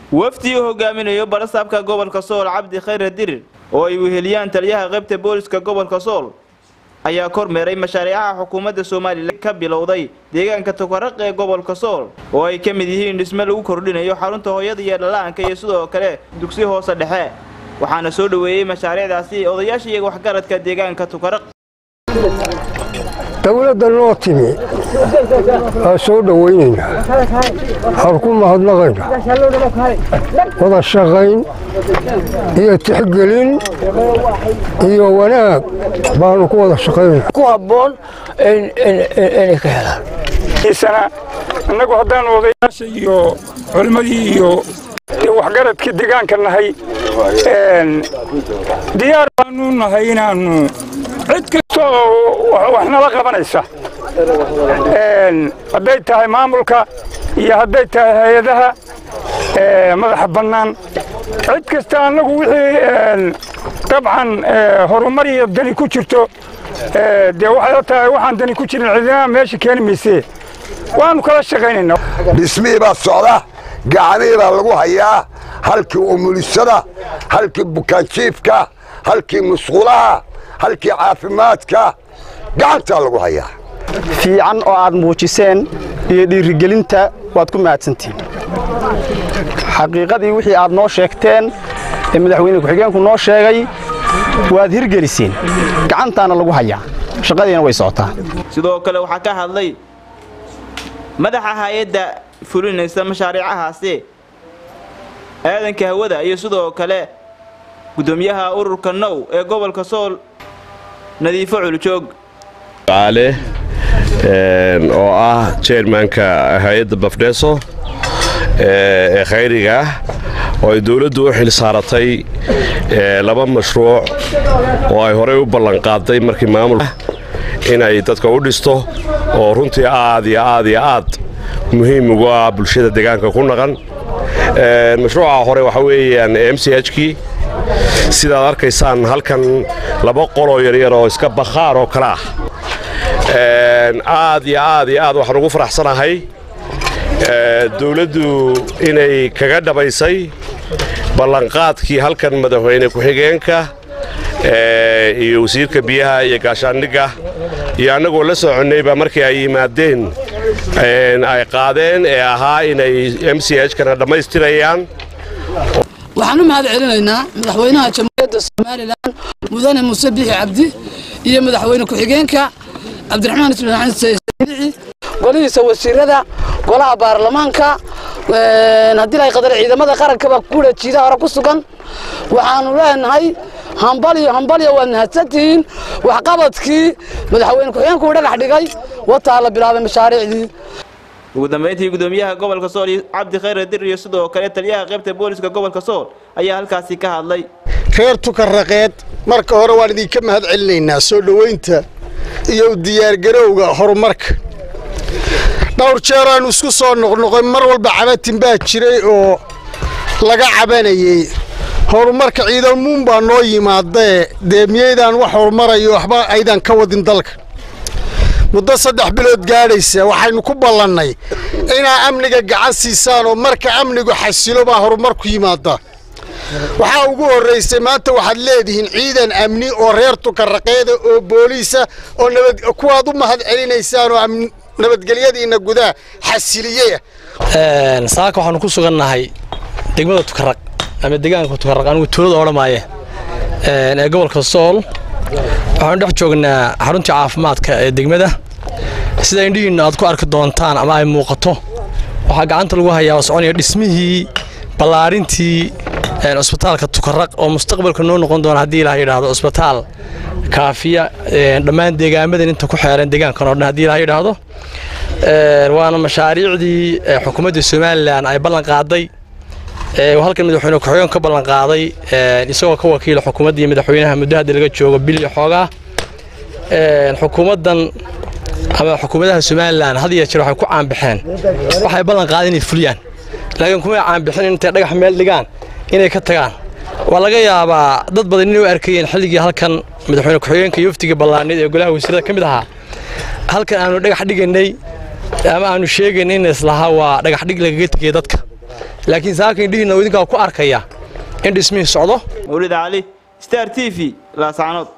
wafdi uu hogaaminayo barasaabka gobolka sool cabdi khayre dirir oo ay weheliyaan taliyaha qaybta booliska gobolka sool ayaa kormeeray mashaariicaha xukuumadda somalilan ka bilowday deegaanka tukaraq ee gobolka sool oo ay ka mid yihiin dhisme lagu kordhinayo xarunta hooyada iyo dhalaanka iyo sidoo kale dugsi hoose dhexe waxaana soo dhoweeyey mashaariicdaasi odayaasha iyo waxgaradka deegaanka tukaraq dowladda noo timi waa soo dhowaynaynaa waxaan ku mahadnaqaynaa wada shaqayn iyo tixgelin iyo wanaag baanu ku wada shaqaynaa ku habboon inay ka helaan innagu haddaanu odayaasha iyo culimmadii iyo waxgaradkii deegaanka nahay diyaar baanu nahay inaannu cid kasta oo wax nala qabanaysa hadday tahay maamulka iyo hadday tahay hay-adaha madaxa bannaan cid kasta annagu wixii dabcan horumar iyo dani ku jirto dee waxay tahay waxaan dani ku jirin cidina meesha keeni maysee waannu kala shaqaynaynaa dhismihii baa socda gacanihii baa lagu hayaa halkii umulisada halkii bukaanjiifka halkii musqulaha halkii caafimaadka gacantaa lagu hayaa fiican oo aad muujiseen iyo dhiirigelinta waad ku mahadsantihiin xaqiiqadii wixii aad noo sheegteen ee madaxweyne ku-xigeenku noo sheegay waad hirgeliseen gacantaana lagu hayaa shaqadiina way socotaa sidoo kale waxaa ka hadlay madaxa hay-adda fulinaysa mashaariicahaasi aadanka hawada iyo sidoo kale gudoomiyaha ururka now ee gobolka sool nadiifo culjoog ale oo ah jeermanka hay-adda bafdheso ee khayriga ah oo ay dowladdu u xil saaratay laba mashruuc oo ay horey u ballanqaaday markii maamulka inay dadka u dhisto oo runtii aad iyo aad iyo aad muhiim ugu ah bulshada deegaanka ku naqan mashruuca hore waxaa weeyaan m c h kii sidaad arkaysaan halkan laba qoloo yaryar oo iska bakhaar oo kale ah aad iyo aad iyo aad waxaan ugu faraxsanahay dowladdu inay kaga dhabaysay ballanqaadkii halkan madaxweyne ku-xigeenka iyo wasiirka biyaha iyo gaashaandhigga iyo annagoo la soconnayba markii ay yimaadeen ay qaadeen ee ahaa inay m c h kana dhammaystirayaan waxaan u mahad celinaynaa madaxweynaha jamhuuriyadda somalilan mudane muuse biixi cabdi iyo madaxweyne ku-xigeenka cabdiraxmaan ismaaciil saydici golihiisa wasiirada golaha baarlamaanka haddii lahay qadar ciidamada qarankaba kula jiida hore ku sugan waxaanu leenahay hambalyo hambalyo waad mahadsantihiin waxqabadkii madaxweyne ku-xigeenku uu dhagax dhigay wataa la bilaabay mashaariicdii ugu dambayntii gudoomiyaha gobolka sool cabdi khayre dir iyo sidoo kale taliyaha qaybta booliska gobolka sool ayaa halkaasi ka hadlay reer tukaraqeed marka hore waan idinka mahad celinaynaa soo dhoweynta iyo diyaargarowga horumarka dhowr jeer aanu isku soo noqnoqon mar walba cabatin baa jiray oo laga cabanayey horumarka ciidamuun baa noo yimaadee dee miyaydaan wax horumarayo waxba aydan ka wadin dalka muddo saddex bilood gaadhaysa waxaynu ku ballannay inaa amniga gacan siisaan oo marka amnigu xasilo baa horumar ku yimaada waxaa ugu horraysay maanta waxaad leedihiin ciidan amni oo reer tukaraqeeda oo booliisa oo nabad kuwaad u mahad celinaysaan oo nabadgelyadiinna gudaha xasiliyeyah saaka waxaanu ku sugannahay degmada tukaraq ama deegaanka tukaraq anigu tuulada odhamaaye ee gobolka sool waxaanu dhex joognaa xaruntii caafimaadka ee degmada sida indhihiinna aad ku arki doontaan ama ay muuqato waxaa gacanta lagu hayaa oo soconaya dhismihii ballaarintii cusbitaalka tukaraq oo mustaqbalka noo noqon doona haddii ilaah yidhaahdo cusbitaal kaafiya dhammaan deegaamadan inta ku xeeran deegaankan oo dhan haddii ilaah yidhaahdo waana mashaariicdii xukuumadda somalilan ay ballan qaaday halkan madaxweyne ku-xigeen ka ballan qaaday isagoo ka wakiila xukuumadda iyo madaxweynaha muddo hadda laga joogo bil iyo xoogaa xukuumaddan ama xukuumadaha somalilan had iyo jeer waxay ku caanbaxeen waxay ballan qaadeen inay fuliyaan laakiin kumay caanbixin intay dhagax meel dhigaan inay ka tagaan waa laga yaabaa dad badan inay u arkayeen xilligii halkan madaxweyne ku-xigeenka iyo waftiga ballaaneed ee golaha wasiirada ka mid ahaa halkan aanu dhagax dhiganay ama aanu sheegayn in islahaa waa dhagax dhig lagaga tegay dadka laakiin saaka indhihiinna idinkaa ku arkaya in dhismihii socdo mawlid cali star t v laascanood